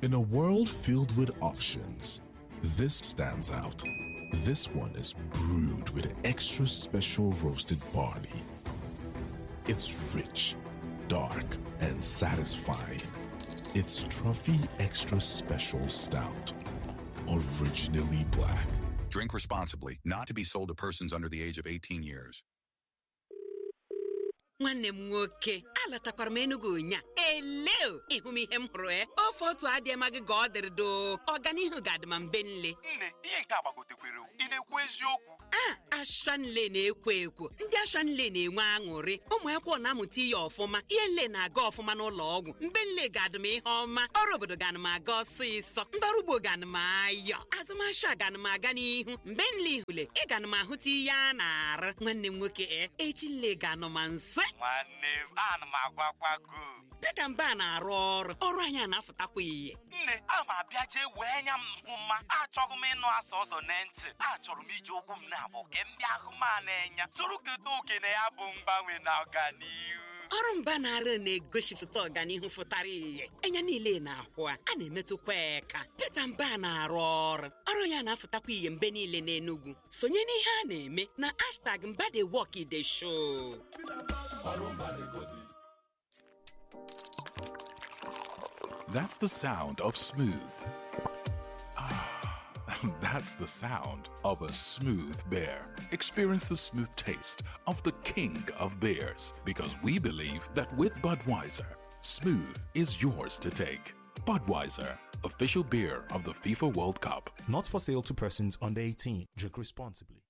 In a world filled with options, this stands out. This one is brewed with extra special roasted barley. It's rich, dark, and satisfying. It's Truffy Extra Special Stout. Originally black. Drink responsibly, not to be sold to persons under the age of 18 years. nwanne m nwoke alatakwara m Enugu ụnya eleo ịhụ m ihe m hụrụ e ofe otu adịma gị ka ọ dịrị doo ọganihu ga-adị ma mbe nle nne ihe nke a gbagotekwere ị na-ekwu eziokwu a ashanle na-ekwo ekwo ndị ashanle na-enwe aṅụrị ụmụ akwụkwọ na-amụta ihe ọfụma ihe nle na-aga ọfụma n'ụlọ ọgwụ mbe nle ga-adị m ihe ọma ọrụ obodo ga m aga ọsịsọ ndị ọrụ ugbo ga m ayọ azụmahịa ga m aga n'ihu mgbe nle ihule ị ga m ahụta ihe a na-arụ nwanne m nwoke e echi nle ga-anọ ma nse nwanne m ana m agwakwago Pita Mba na-arụ ọrụ ọrụ anyị a na-afụtakwa ihe nne a ma abịa jee wee anya m hụ mma achọghị m ịnụ asa ọzọ na ntị achọrọ m iji ụkwụ m na-abụ ke m bịa hụ m a na-enya tụrụ keta oke na ya bụ mgbanwe na ọganihu ọrụ mba na-arụ na-egosipụta ọganihu fụtara ihe anya niile na-ahụ a a na-emetụkwa eka Pita Mba na-arụ ọrụ ọrụ ya na-afụtakwa ihe mgbe niile n'Enugu sonye n'ihe a na-eme na hashtag mba dey work dey show That's the sound of smooth. Ah, That's the sound of a smooth beer. Experience the smooth taste of the king of beers because we believe that with Budweiser, smooth is yours to take. Budweiser, official beer of the FIFA World Cup. Not for sale to persons under 18. Drink responsibly.